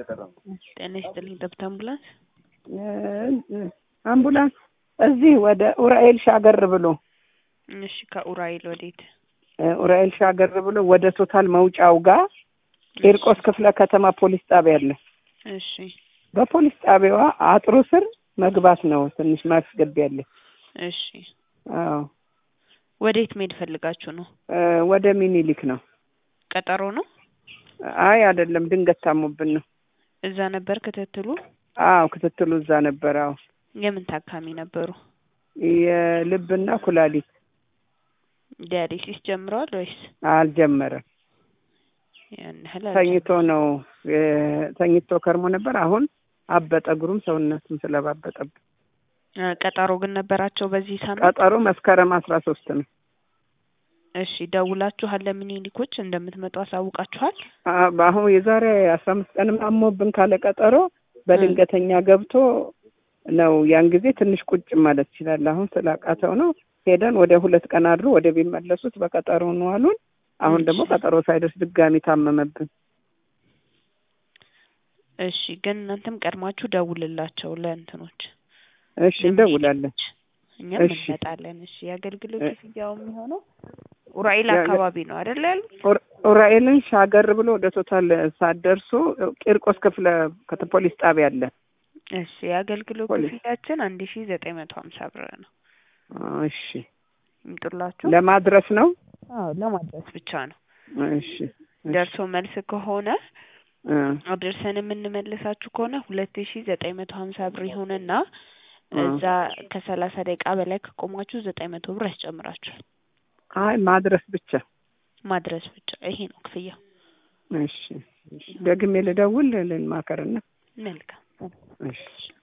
ጤና ይስጥልኝ። ጠብታ አምቡላንስ አምቡላንስ እዚህ ወደ ኡራኤል ሻገር ብሎ እሺ፣ ከኡራኤል ወዴት? ኡራኤል ሻገር ብሎ ወደ ቶታል መውጫው ጋር ቂርቆስ ክፍለ ከተማ ፖሊስ ጣቢያ አለ። እሺ፣ በፖሊስ ጣቢያዋ አጥሩ ስር መግባት ነው። ትንሽ ማስገቢያ አለ። እሺ። አዎ፣ ወዴት መሄድ ፈልጋችሁ ነው? ወደ ሚኒሊክ ነው። ቀጠሮ ነው? አይ አይደለም፣ ድንገት ታሞብን ነው። እዛ ነበር ክትትሉ? አዎ፣ ክትትሉ እዛ ነበር። አዎ፣ የምን ታካሚ ነበሩ? የልብና ኩላሊት ዲያሊሲስ ጀምረዋል ወይስ አልጀመረም? ያን ያህል ተኝቶ ነው ተኝቶ ከርሞ ነበር። አሁን አበጠ፣ እግሩም ሰውነቱም ስለባበጠብን። አ፣ ቀጠሮ ግን ነበራቸው በዚህ ሳምንት? ቀጠሮ መስከረም አስራ ሶስት ነው። እሺ፣ ደውላችኋል? ለሚኒሊኮች እንደምትመጡ አሳውቃችኋል? አ- አሁን የዛሬ አስራ አምስት ቀንም አሞብን ካለ ቀጠሮ በድንገተኛ ገብቶ ነው። ያን ጊዜ ትንሽ ቁጭ ማለት ይችላል። አሁን ስላቃተው ነው ሄደን ወደ ሁለት ቀን አድሮ ወደ ቢመለሱት በቀጠሮ ነው አሉን። አሁን ደግሞ ቀጠሮ ሳይደርስ ድጋሚ ታመመብን። እሺ፣ ግን እናንተም ቀድማችሁ ደውልላቸው ለእንትኖች እሺ እንደውላለን። እኛም እሺ። እንመጣለን። እሺ፣ የአገልግሎት ክፍያው የሚሆነው ኡራኤል አካባቢ ነው አይደል ያሉ? ኡር- ኡራኤልን ሻገር ብሎ ወደ ቶታል ሳትደርሱ ቂርቆስ ክፍለ ከተ ፖሊስ ጣቢያ አለ። እሺ፣ የአገልግሎት ፖሊስ። ክፍያችን አንድ ሺ ዘጠኝ መቶ ሀምሳ ብር ነው። እሺ ይምጡላችሁ። ለማድረስ ነው። አዎ ለማድረስ ብቻ ነው። እሺ ደርሶ መልስ ከሆነ እ አድርሰን የምንመልሳችሁ ከሆነ ሁለት ሺ ዘጠኝ መቶ ሀምሳ ብር ይሆንና እ እዛ ከሰላሳ ደቂቃ በላይ ከቆማችሁ ዘጠኝ መቶ ብር ያስጨምራችኋል። አይ ማድረስ ብቻ። ማድረስ ብቻ ይሄ ነው ክፍያው። እሺ እሺ። ደግሜ ልደውል ልንማከርና መልካም እሺ